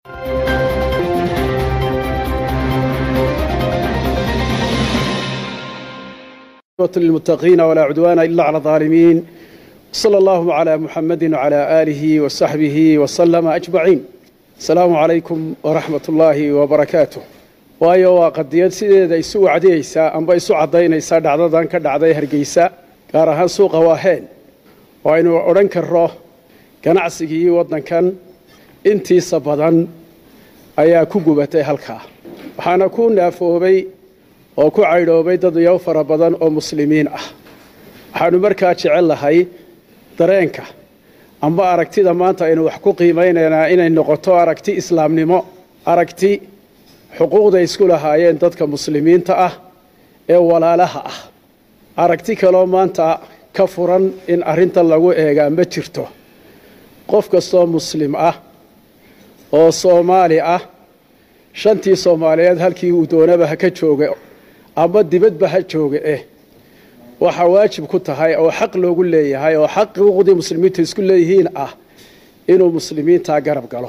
للمتقين ولا عدوان إلا على الظالمين صلى الله على محمد وعلى آله وصحبه وسلم أجمعين السلام عليكم ورحمة الله وبركاته waayo waa qadiyad sideeda isu wacdiyeysaa amba isu caddaynaysaa dhacdadan ka dhacday hargeysa gaar ahaan suuqa waaheen oo aynu odhan karro ganacsigii waddankan intiisa badan ayaa ku gubatay halkaa waxaana ku naafoobay oo ku caydhoobay dad iyow fara badan oo muslimiin ah waxaanu markaa jecel lahay dareenka amba aragtida maanta aynu wax ku qiimaynaynaa inay noqoto aragti islaamnimo aragti xuquuqda isku lahaayeen dadka muslimiinta ah ee walaalaha ah aragti kaloo maanta ka furan in arrintan lagu eegaa ma jirto qof kastoo muslim ah oo soomaali ah shantii soomaaliyeed halkii uu doonaba ha ka jooga amba dibadba ha jooga eh waxaa waajib ku tahay oo xaq loogu leeyahay oo xaquuqdii muslimiintu isku leeyihiin ah inuu muslimiintaa garab galo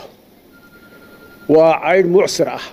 waa caydh mucsir ah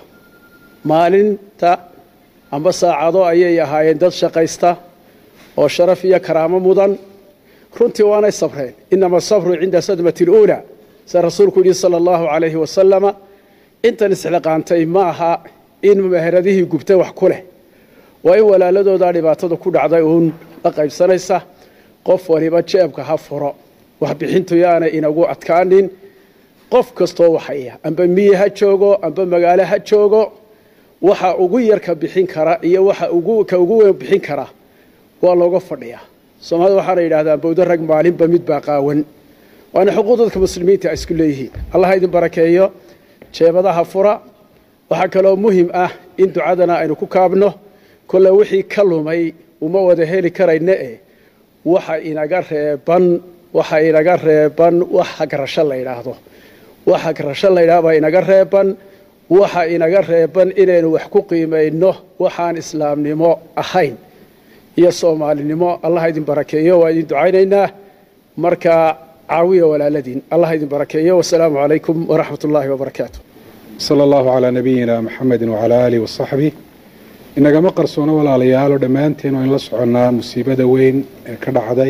maalinta amba saacado ayay ahaayeen dad shaqaysta oo sharaf iyo karaamo mudan runtii waanay sabreen inama asabru cinda sadmati اluulaa sida rasuulku yidhi sala allahu calayhi wasalama intan isxiqaantay ma aha in meheradihii gubtay wax ku leh waa in walaaladoodaa dhibaatada ku dhacday uun la qaybsanaysa qof waliba jeebka ha furo waxbixintu yaana inagu adkaanin qof kastoo waxaya amba miyi ha joogo amba magaalo ha joogo waxa ugu yar ka bixin kara iyo waxa ka ugu weyn bixin kara waa looga fadhiyaa soomaalida waxaana yidhahdaan bawdo rag maalinba mid baa qaawan waana xuquuq dadka muslimiinta isku leeyihiin allah idin barakeeyo jeebadaha fura waxaa kaloo muhim ah in ducadana aynu ku kaabno kolle wixii ka lumay uma wada heli karayna e waxa inaga reeban waxa inaga reeban wax hagrasho la yidhaahdo wax hagrasho la yidhahdo baa inaga reeban waxa inaga reeban inaynu wax ku qiimayno waxaan islaamnimo ahayn iyo soomaalinimo allah idin barakeeyo waa idin ducaynaynaa markaa caawiya walaaladiin allah idin barakeeyo wasalaamu calaykum waraxmat ullaahi wabarakaatu sala allahu calaa nabiyina maxamedin wacalaa aalihi wasaxbih inagama qarsoono walaalayaalo dhammaanteen waynu la soconnaa musiibada weyn ee ka dhacday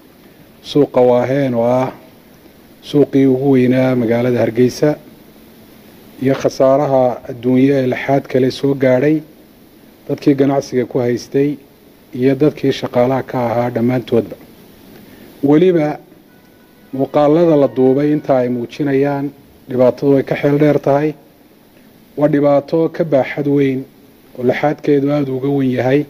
suuqa waaheen oo ah suuqii ugu weynaa magaalada hargeysa iyo khasaaraha adduunyo ee laxaad kale soo gaadhay dadkii ganacsiga ku haystay iyo dadkii shaqaalaha ka ahaa dhammaantoodba weliba muuqaalada la duubay intaa ay muujinayaan dhibaatadu way ka xeel dheer tahay waa dhibaato ka baaxad weyn oo laxaadkeedu aada uga wen yahay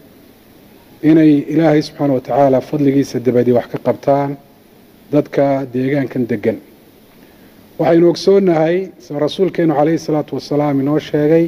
inay ilaahay subxaana wa tacaala fadligiisa dabadii wax ka qabtaan dadka deegaankan degan waxaynu ogsoonnahay sida rasuulkeenu calayhi salaatu wasalaam inoo sheegay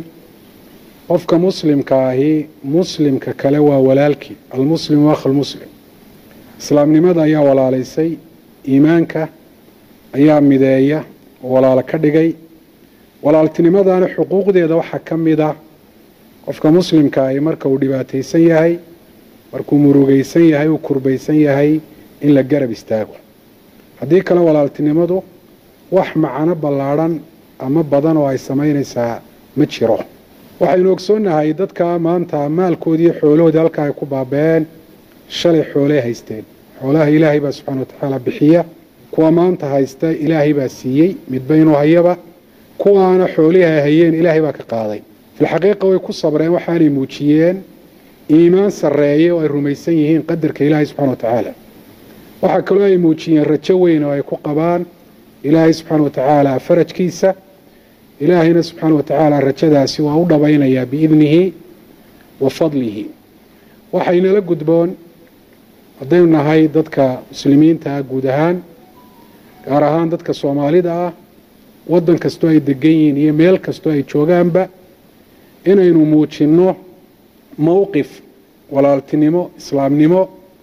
qofka muslimka ahi muslimka kale waa walaalkii almuslimu akh almuslim islaamnimada ayaa walaalaysay iimaanka ayaa mideeya oo walaalo ka dhigay walaaltinimadana xuquuqdeeda waxaa ka mid ah qofka muslimka ahi marka uu dhibaataysan yahay markuu murugaysan yahay uu kurbaysan yahay in la garab istaago haddii kale walaaltinimadu wax macano ballaadhan ama badan oo ay samaynaysaa ma jiro waxaynu ogsoonnahay dadka maanta maalkoodii xoolahoodii halka ay ku baaba'een shalay xoolay haysteen xoolaha ilaahay baa subxaana wa tacaala bixiya kuwa maanta haysta ilaahay baa siiyey midba inuu hayaba kuwaana xoolihii ay hayeen ilaahay baa ka qaaday filxaqiiqa way ku sabreen waxaanay muujiyeen iimaan sarreeye oo ay rumaysan yihiin qadarka ilaahay subxana wa tacaala waxaa kaloo ay muujiyeen rajo weyn oo ay ku qabaan ilaahay subxaana wa tacaala farajkiisa ilaahayna subxaana wa tacaala rajadaasi waa u dhabaynayaa biidnihi wa fadlihi waxaynala gudboon haddaynu nahay dadka muslimiinta ah guud ahaan gaar ahaan dadka soomaalida ah waddan kastoo ay degan yihiin iyo meel kastoo ay joogaanba inaynu muujinno mowqif walaaltinimo islaamnimo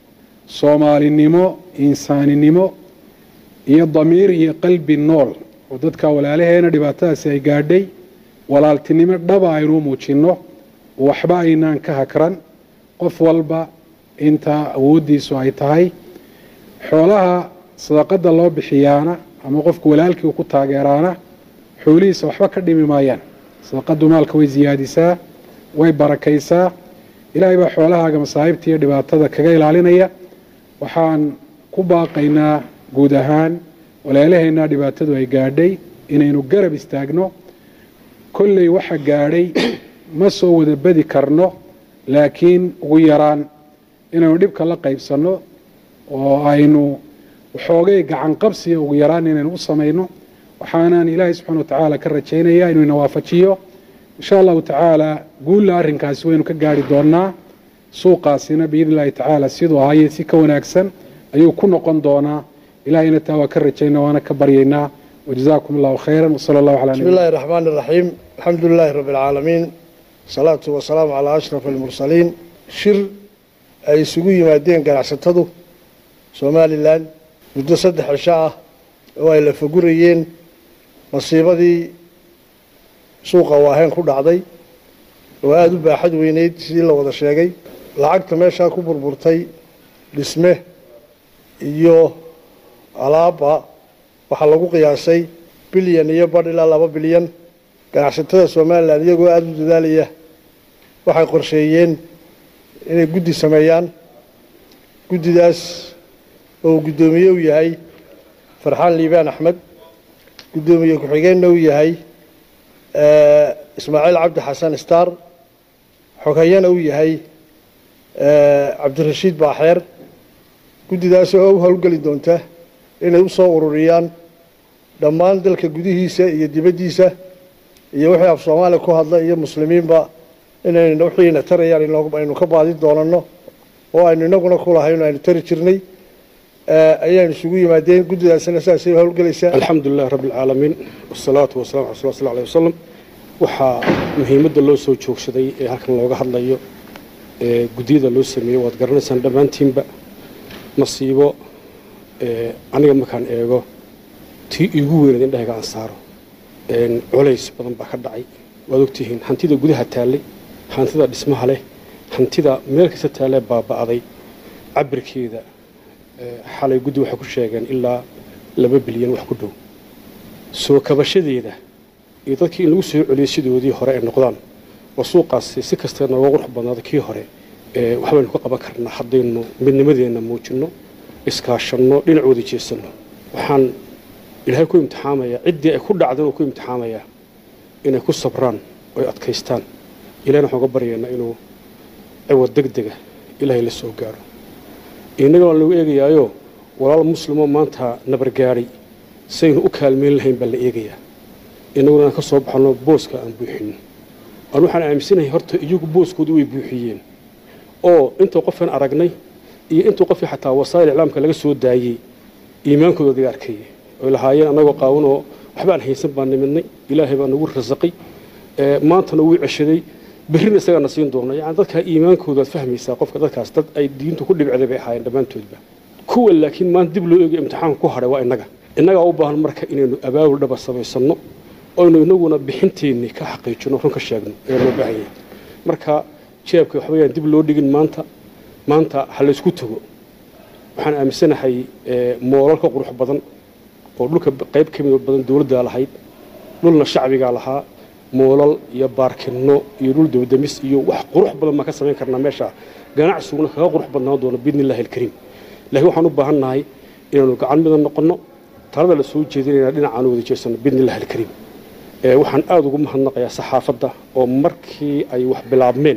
soomaalinimo insaaninimo iyo damiir iyo qalbi nool oo dadka walaalaheena dhibaatadaasi ay gaadhay walaaltinimo dhaba aynu muujinno waxba aynaan ka hakran qof walba inta awooddiisu ay tahay xoolaha sadaqadda loo bixiyaana ama qofku walaalkii uu ku taageeraana xoolihiisa waxba ka dhimi maayaan sadaqadu maalka way siyaadisaa way barakaysaa ilaahay baa xoolahaaga masaa'ibta iyo dhibaatada kaga ilaalinaya waxaan ku baaqaynaa guud ahaan walaalaheennaa dhibaatadu ay gaadhay inaynu garab istaagno kolley waxa gaadhay ma soo wada bedi karno laakiin ugu yaraan inaynu dhibka la qaybsanno oo aynu waxoogay gacan qabsiga ugu yaraan inaynu u samayno waxaanaan ilaahay subxana wa tacaala ka rajaynayaa inuu ina waafajiyo insha allahu tacaala guulla arrinkaasi waynu ka gaari doonaa suuqaasina biidni illahi tacaala siduu ahaye si ka wanaagsan ayuu ku noqon doonaa ilahayna taa waa ka rajaynaa waana ka baryaynaa wajazaakum allahu khayra wsala allahu calaa بسم الله الرحمن الرحيم الحمد لله رب العالمين الصلاة والسلام على أشرف المرسلين shir ay isugu yimaadeen ganacsatadu somalilan muddo saddex cisho ah oo ay la fagurayeen masiibadii suuqa waaheen ku dhacday oo aada u baaxad weyneyd sidii la wada sheegay lacagta meeshaa ku burburtay dhisme iyo alaaba waxaa lagu qiyaasay bilyan iyo badh ilaa laba bilyan ganacsatada somalilan iyagoo aada u dadaalaya waxay qorsheeyeen inay guddi sameeyaan guddidaas oo uu guddoomiye u yahay farxaan liibaan axmed guddoomiye ku-xigeenna u yahay ismaaciil cabdi xasan star xogayana u yahay cabdirashiid baaxeer guddidaas oo u howlgeli doonta inay u soo ururiyaan dhammaan dalka gudihiisa iyo dibaddiisa iyo wixii af soomaaliya ku hadla iyo muslimiinba inaynu wixiina tarayaan aynu ka baadi doonano oo aynu inaguna kulahayn aynu tari jirnay ayaynu isugu yimaadeen guddidaasina saasay howlgelaysaa alxamdu lilahi rabbi alcaalamiin wasalaatu wasalamu ala rasul sl alih wasalam waxaa muhiimadda loo soo joogsaday ee halkan looga hadlayo ee guddiyada loo sameeyey waad garanaysaan dhammaantiinba nasiibo aniga markaan eego tii iigu weynaed indhahayga aan saaro culays badan baa ka dhacay waad ogtihiin hantida gudaha taallay hantida dhismaha leh hantida meel kasta taalee baaba'day cabirkeeda xalay guddi waxay ku sheegeen ilaa laba bilyan wax ku dhow soo kabashadeeda iyo dadkii in lagu soo celiyay sidoodii hore ay noqdaan oo suuqaasi si kastee nooga qurux badnaada kii hore waxbaynu ka qaban karnaa haddaynu midnimadeenna muujinno iskaashanno dhinacooda jeesanno waxaan ilaahay ku imtixaamayaa ciddii ay ku dhacdan uu ku imtixaamayaa inay ku sabraan oy adkaystaan ilahna waxaan uga baryaynaa inuu ciwad deg dega ilaahay la soo gaaro innaga waan lagu eegayaayo walaal muslimoo maanta nabargaadhay saynu u kaalmayn lahayn baa la eegayaa innaguna aan ka soo baxanno booska aan buuxinno aan waxaan aaminsanahay horta iyagu booskoodu way buuxiyeen oo intuu qofkan aragnay iyo intuu qofkii xataa wasaa'il iclaamka laga soo daayey iimaankooda laga arkayay oy lahaayeen annagoo qaawan oo waxbaan haysan baan nimidnay ilaahay baa nagu rasaqay maantana wuu ceshaday berrina isagaana siin doona yani dadkaa iimaankoodaad fahmaysaa qofka dadkaas dad ay diintu ku dhibcday bay ahaayeen dhammaantoodba kuwa laakiin maanta dib loo eegay imtixaanka ku hadhay waa innaga innagaa u baahan marka inaynu abaabul dhaba samaysanno oynu inaguna bixinteenni ka xaqiijino run ka sheegno ayaa loo baahan yahay marka jeebka waxbayaan dib loo dhigin maanta maanta ha laysku tago waxaan aaminsanahay moolal ka qurux badan oo dhulka qayb ka mid badan dowladdaa lahayd dhulna shacbigaa lahaa moolal iyo baarkinno iyo dhul dawdamis iyo wax qurux badan baan ka samayn karnaa meesha ganacsiguna kaga qurux badnaan doono biidni illahi alkariim laakiin waxaan u baahan nahay inaynu gacan midan noqonno talada la soo jeedinayna dhinacaan wada jeesanno biidni illahi alkariim waxaan aada ugu mahadnaqayaa saxaafadda oo markii ay wax bilaabmeen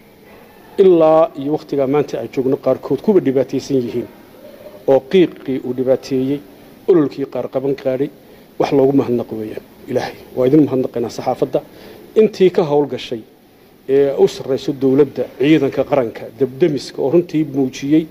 ilaa iyo wakhtigaa maanta ay joogno qaarkood kuwa dhibaataysan yihiin oo qiiqii uu dhibaateeyey ololkii qaar qaban qaadhay wax loogu mahadnaqo weeyaan ilaahay waa idin mahadnaqaynaa saxaafadda intii ka howlgashay ee u sarrayso dowladda ciidanka qaranka debdemiska oo runtii muujiyey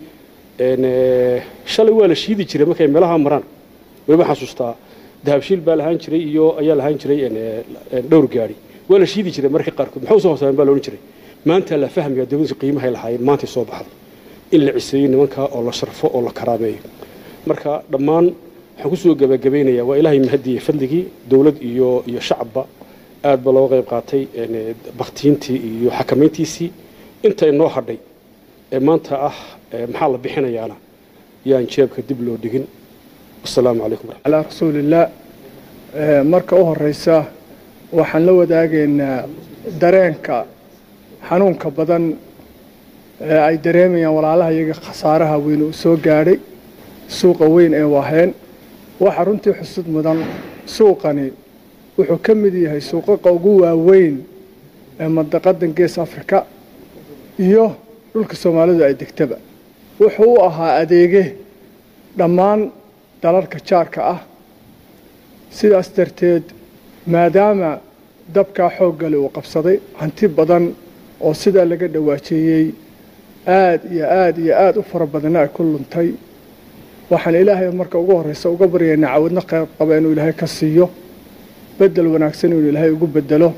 shalay waa la shiidi jiray markay meelaha maraan weliba xasuustaa dahabshiil baa lahaan jiray iyo ayaa lahaan jiray dhowr gaari waa la shiidi jiray markii qaarkood maxuu soo hoosaaben baa loodhan jiray maanta la fahmaya dowladda qiimahay lahaayeen maantay soo baxday in la ciseeyo nimankaa oo la sharfo oo la karaameeyo marka dhammaan waxaan kusoo gebagabaynayaa waa ilaahay mahadiye fadligii dowlad iyo iyo shacabba aad ba looga qayb qaatay baktiintii iyo xakamayntiisii inta inoo hadhay ee maanta ah maxaa la bixinayaana yaan jeebka dib loo dhigin wasalaamu calaykum calaa rasuulillaah marka u horeysa waxaan la wadaagaynaa dareenka xanuunka badan ee ay dareemayaan walaalaha iyaga khasaaraha weyn uu soo gaadhay suuqa weyn ee waaheen waxaa runtii xusud mudan suuqani wuxuu ka mid yahay suuqaqa ugu waaweyn ee mandaqadan gees afrika iyo dhulka soomaalidu ay degtaba wuxuu u ahaa adeege dhammaan dalalka jaarka ah sidaas darteed maadaama dabkaa xooggale uu qabsaday hanti badan oo sidaa laga dhawaajeeyey aada iyo aada iyo aada u fara badanna ay ku luntay waxaan ilaahay marka ugu horreysa uga baryaynaa cawadno qayb qaba inuu ilaahay ka siiyo bedel wanaagsan inuu ilaahay ugu bedelo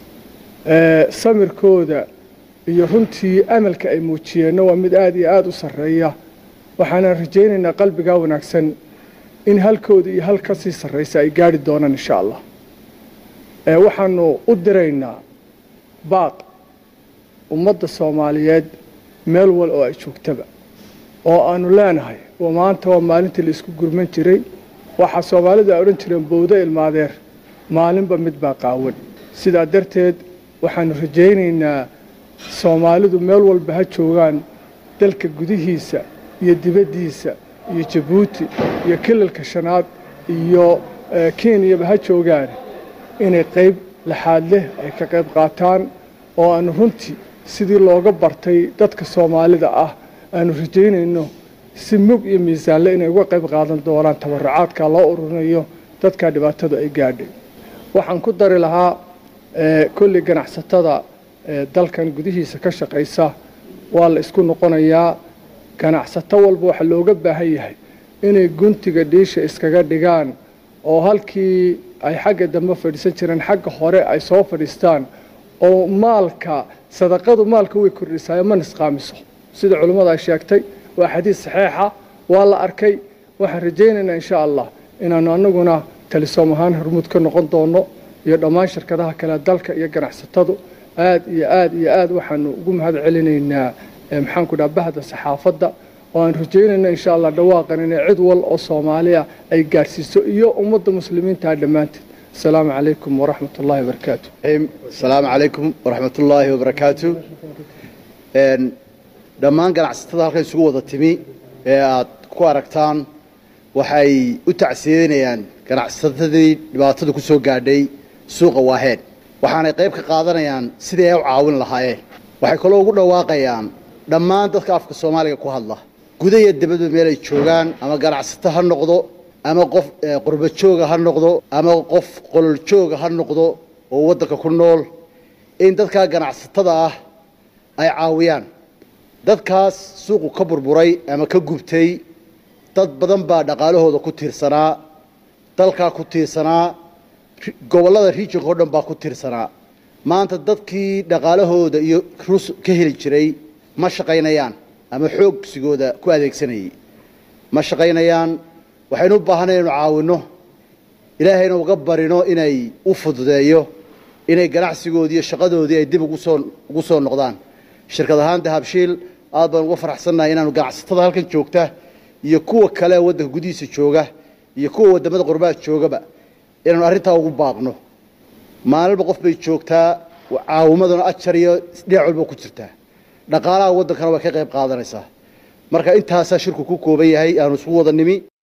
samirkooda iyo runtii amalka ay muujiyeenna waa mid aada iyo aada u sarreeya waxaanan rajaynaynaa qalbigaa wanaagsan in halkooda iyo hal ka sii sarraysa ay gaari doonaan insha allah waxaanu u diraynaa baaq ummadda soomaaliyeed meel wal oo ay joogtaba oo aanu leenahay maanta waa maalintii la isku gurman jiray waxaa soomaalidu ay odhan jireen bowdo ilmaadeer maalinba mid baa qaawan sidaa darteed waxaanu rajaynaynaa soomaalidu meel walba ha joogaan dalka gudihiisa iyo dibaddiisa iyo jabuuti iyo kilalka shanaad iyo kenyaba ha joogaan inay qayb laxaad leh ay ka qayb qaataan oo aanu runtii sidii looga bartay dadka soomaalida ah aanu rajaynayno si mug iyo miisaanle inay uga qayb qaadan doonaan tabarucaadka loo ururinayo dadkaa dhibaatadu ay gaadhay waxaan ku dari lahaa kolley ganacsatada dalkan gudihiisa ka shaqaysa waa la isku noqonayaa ganacsato walba waxaa looga baahan yahay inay guntiga dhiisha iskaga dhigaan oo halkii ay xagga dambe fadhiisan jireen xagga hore ay soo fadhiistaan oo maalka sadaqadu maalka way kordhisayo ma nisqaamiso sida culimmadu ay sheegtay waa xadiis saxiixa waa la arkay waxaan rajaynaynaa insha allah inaanu anaguna talisoom ahaan hormuud ka noqon doono iyo dhammaan shirkadaha kale dalka iyo ganacsatadu aad iyo aad iyo aad waxaanu ugu mahad celinaynaa maxaanku dhaha bahda saxaafadda oo aan rajaynayna insha allah dhawaaqan inay cid wal oo soomaaliya ay gaadhsiiso iyo ummadda muslimiinta dhammaanteed asalaamu calaykum waraxmat ullahi wabarakaatu asalaamu calaykum waraxmat ullaahi wabarakaatu dhammaan ganacsatada halkan isugu wada timi ee aad ku aragtaan waxay u tacsiyeynayaan ganacsatadii dhibaatadu ku soo gaadhay suuqa waaheen waxaanay qayb ka qaadanayaan sidii ay u caawin lahaayeen waxay kaloo ugu dhawaaqayaan dhammaan dadka afka soomaaliga ku hadla guda iyo dibadba meel ay joogaan ama ganacsato ha noqdo ama qof qurba jooga ha noqdo ama qof qolol jooga ha noqdo oo waddanka ku nool in dadkaa ganacsatada ah ay caawiyaan dadkaas suuqu ka burburay ama ka gubtay dad badan baa dhaqaalahooda ku tiirsanaa dalkaa ku tiirsanaa gobollada regionka o dhan baa ku tiirsanaa maanta dadkii dhaqaalahooda iyo rus ka heli jiray ma shaqaynayaan ama xoogsigooda ku adeegsanayay ma shaqaynayaan waxaynu u baahanay inu caawinno ilaahayna uga barino inay u fududeeyo inay ganacsigoodii iyo shaqadoodii ay dib ugusoo ugu soo noqdaan shirkad ahaan dahabshiil aad baan uga faraxsannahay inaanu ganacsatada halkan joogta iyo kuwa kale waddanka gudihiisa jooga iyo kuwa waddamada qurbaha joogaba inaanu arrintaa ugu baaqno maalinba qof bay joogtaa caawimaduna ajar iyo dhinac walba ku jirtaa dhaqaalaha waddankana way ka qayb qaadanaysaa marka intaasaa shirku ku kooban yahay aanu isugu wada nimi